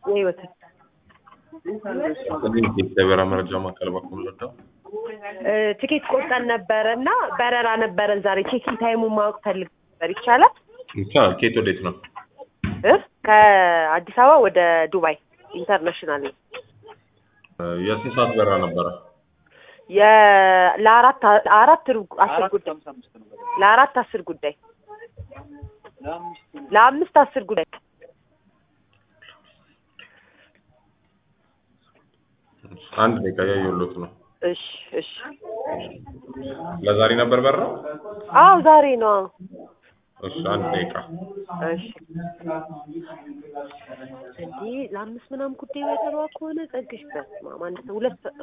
የህይወት እንግዲህ የበራ መረጃ ማዕከል በኩል ልርዳው። ትኬት ቆርጠን ነበረ እና በረራ ነበረን ዛሬ ቼኪን ታይሙን ማወቅ ፈልግ ነበር ይቻላል ይቻላል። ከየት ወዴት ነው? እ ከአዲስ አበባ ወደ ዱባይ ኢንተርናሽናል ነው የስንት ሰዓት በረራ ነበረ? የ- ለአራት አራት ሩብ አስር ጉዳይ ለአራት አስር ጉዳይ ለአምስት አስር ጉዳይ አንድ ደቂቃ ያየሁሎት ነው። እሺ እሺ ለዛሬ ነበር በረራው? አዎ ዛሬ ነው አዎ። እሺ አንድ ደቂቃ እሺ እንዲህ ለአምስት ምናምን ጉዳይ በተሯ ከሆነ ጸግሽ በስመ አብ አንድ ሰው ሁለት ሰ-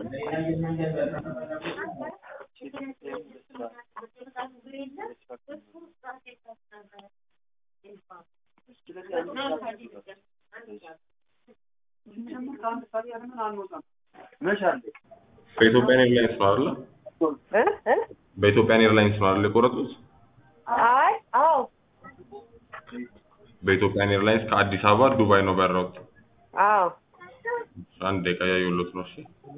በኢትዮጵያን ኤርላይንስ ነው አይደለ? እ እ በኢትዮጵያን ኤርላይንስ ነው አይደለ የቆረጡት? አይ አዎ በኢትዮጵያን ኤርላይንስ ከአዲስ አበባ ዱባይ ነው በረራው። አዎ አንድ ደቂቃ ያየሁሎት ነው። እሺ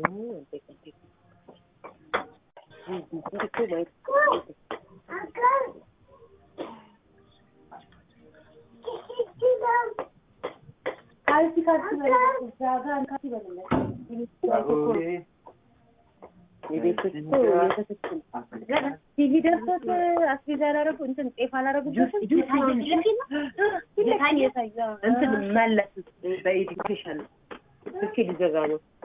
ቲቪ ደርሶት አስቤዛ አላረጉ እንትን ጤፍ አላረጉበትም። እንትን መለስ በኤዱኬሽን ስልኬ ሊዘጋ ነው